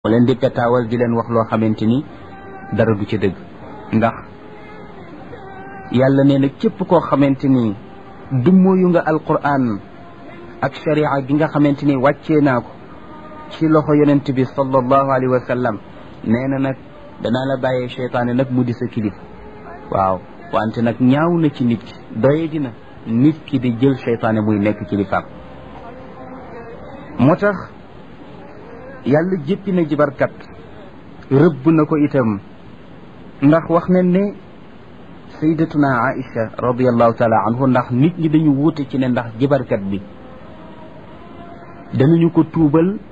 mu leen di petaawal di leen wax loo xamante ni dara du ci dëgg ndax yàlla nee na képp koo xamante ni dummóoyu nga alquran ak sharia gi nga xamante ni wàccee naa ko ci loxo yonent bi sallallahu alayhi wa sallam nee na nag danaa la bàyyee cheytaane nag mu di sa kilif waaw wante nag ñaaw na ci nit ki doye dina nit ki di jël cheytaane muy nekk kilifaam moo tax yàlla jéppi na jibarkat rëbb na ko itam ndax wax nañ ne sayyidatuna Aïcha radiallahu taala anhu ndax nit ñi dañu wuute ci ne ndax jibarkat bi danañu ko tuubal